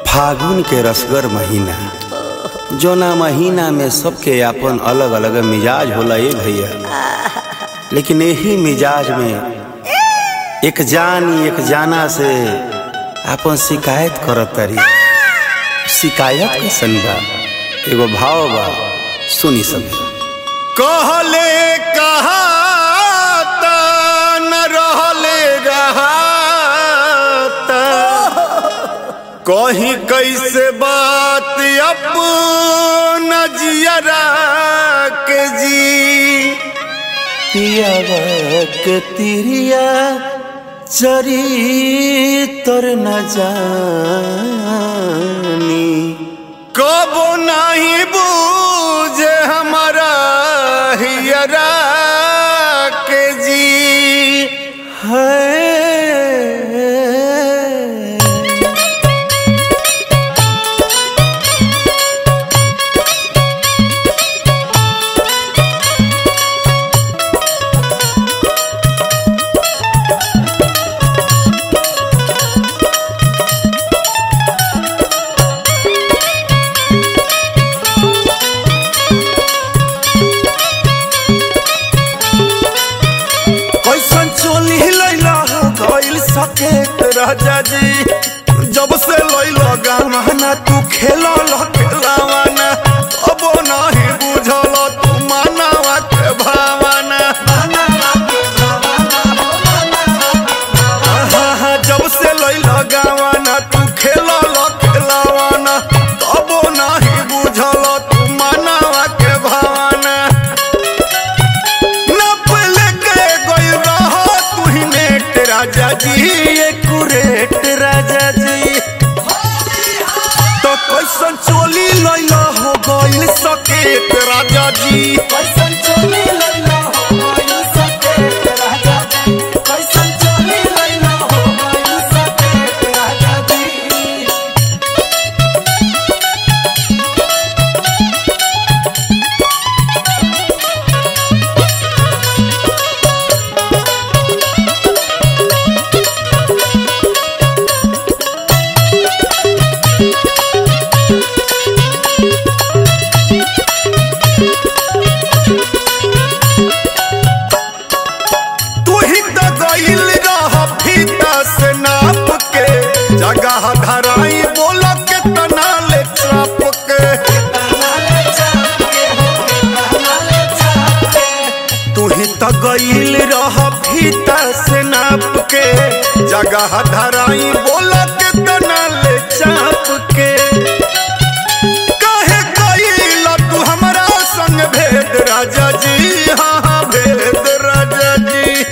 फागुन के रसगर महीना जोना महीना में सबके आपन अलग अलग मिजाज होला ए भैया लेकिन यही मिजाज में एक जानी एक जाना से आपन शिकायत करत तारी शिकायत कैसन बा एगो भाव बा सुनी सब कहले कहाता न रहले रहाता कहीं कैसे बात अपना जियरा के जी पियावा के तिरिया चरितर न जानी कबो नहीं बूझे हमारा हियरा के जी है कैसन चोली लैला हो गइल सके राजा जी जब से लैला गाना तू खेला खेलावाना अब नहीं बुझल तू मानवा के भावना आहा, जब से लैला गावाना तू खेला खेलावाना तब नहीं बुझल तू मानवा के भावना नप लेके गइल रहा तू ही नेट राजा जी कुरेट राजा जी तो कैसन चोली लैला हो गइल सकेत राजा जी कैसन चोली लैला हो गइल सकेत राजा जी कैसन चोली लैला हो गइल सकेत राजा जी तू ही तो गइल रह फीता से नाप के जगह धराई बोल के तना ले चाप के तू ही तो गइल रह फीता से नाप के जगह धराई बोल के तना ले चाप के काहे कइल तू हमरा संग भेद राजा जी हाँ हाँ भेद राजा जी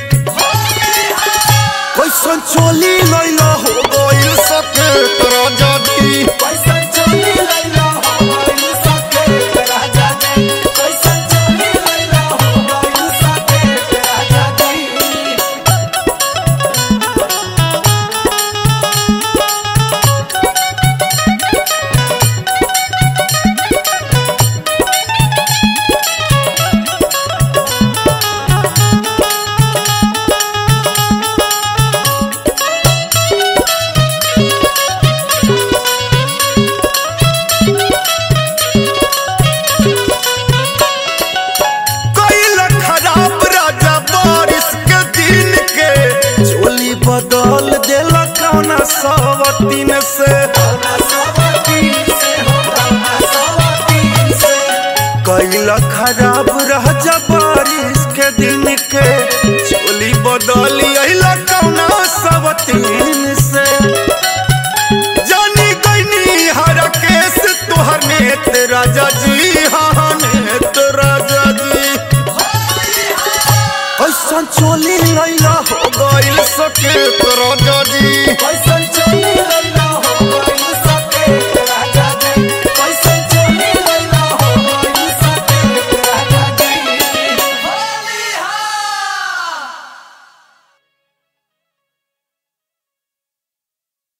कैसन चोली लैला हो गइल सके राजा जी कैसन चोली लैला हो गइल सकेत राजा जी कैसन चोली लैला हो गइल सकेत राजा जी कइल खराब राजा बारिश के दिन के चोली बदल देला कौना सवतीन से कइल खराब राजा बारिश के दिन के चोली बदल अइला कौना सवतीन से जानी गईनी हर केस तोहर नेत राजा जी हाँ हाँ नेत राजा जी कैसन चोली लैला हो गइल सके राजा जी कैसन चोली लैला